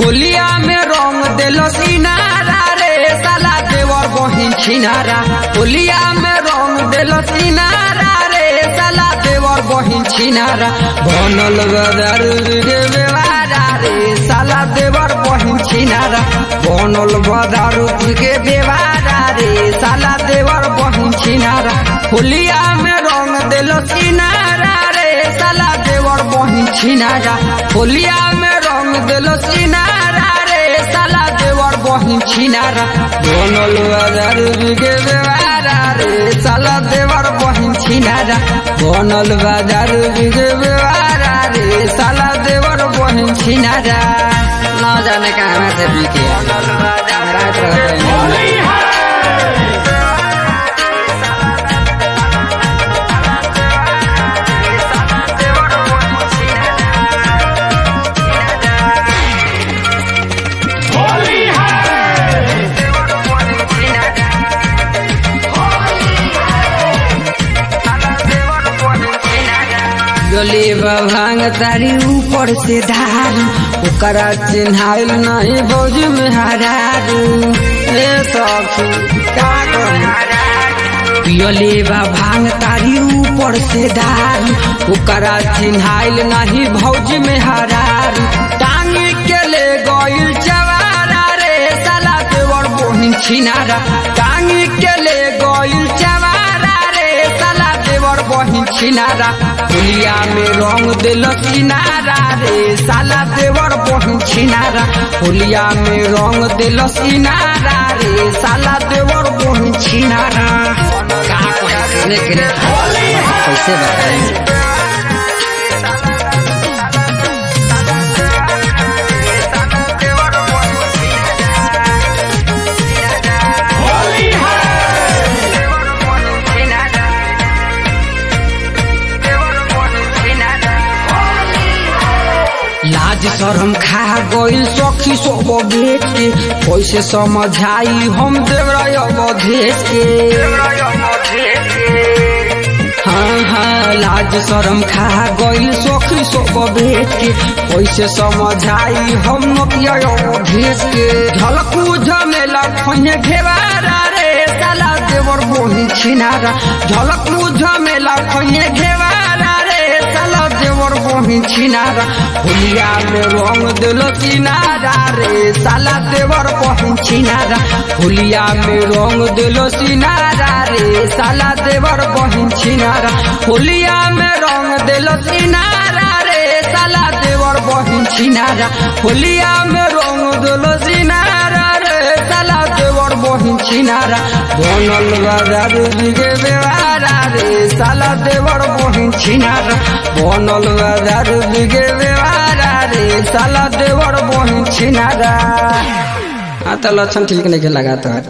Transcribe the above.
होलिया में रंग देलो सिनारा रे साला देवर बहिन छिनारा होलिया में रंग देलो सिनारा रे साला देवर बहिन छिनारा बनल बदर गे बेवारा रे साला देवर बहिन छिनारा बनल बदर गे बेवारा रे साला देवर बहिन छिनारा होलिया में रंग देलो सिनारा रे साला देवर बहिन छिनारा होलिया में रंग देलो सिनारा रे साला देवर बहिन छिनारा बनल बाजार बिगे बेवारा रे साला देवर बहिन छिनारा बनल बाजार बिगे बेवारा रे साला देवर बहिन छिनारा ना जाने कहाँ से बिके रात रहते गले भांग तारी ऊपर से धार ओकरा चिन्हाइल नहीं भौज में हरारू ए सखी का पियले बा भांग तारी ऊपर से धार ओकरा चिन्हाइल नहीं भौज में हरारू टांग के ले गइल चवारा रे साला देवर बोहिन छिनारा टांग के ले गइल चवारा रे साला देवर बहिन छिनारा दुनिया में रंग दिल सिनारा रे साला देवर बहिन छिनारा होलिया में रंग दिल सिनारा रे साला देवर बहिन छिनारा का कहने के लिए कैसे बताएं लाज शरम खा गइल सखी सब बेच के कैसे समझाई हम देवराय अवधेश के हाँ हाँ लाज शरम खा गइल सखी सब बेच के कैसे समझाई हम नकिया अवधेश के झलकू झमेला खैने घेवारा रे साला देवर बोही छिनारा झलकू झमेला खैने घेवारा रे साला देवर बहिन छिनारा होलिया में रंग दिल सिनारा रे साला देवर बहिन छिनारा होलिया में रंग दिल सिनारा रे साला देवर बहिन छिनारा होलिया में रंग दिल सिनारा रे साला देवर बहिन छिनारा होलिया में रंग दिल सिनारा रे साला देवर बहिन छिनारा बनल बाजार बिगे बेवारा रे साला देवर बहिन छिनारा बनल बाजार बिगे बेवारा रे साला देवर बहिन छिनारा हाँ तो लक्षण ठीक नहीं लगा तो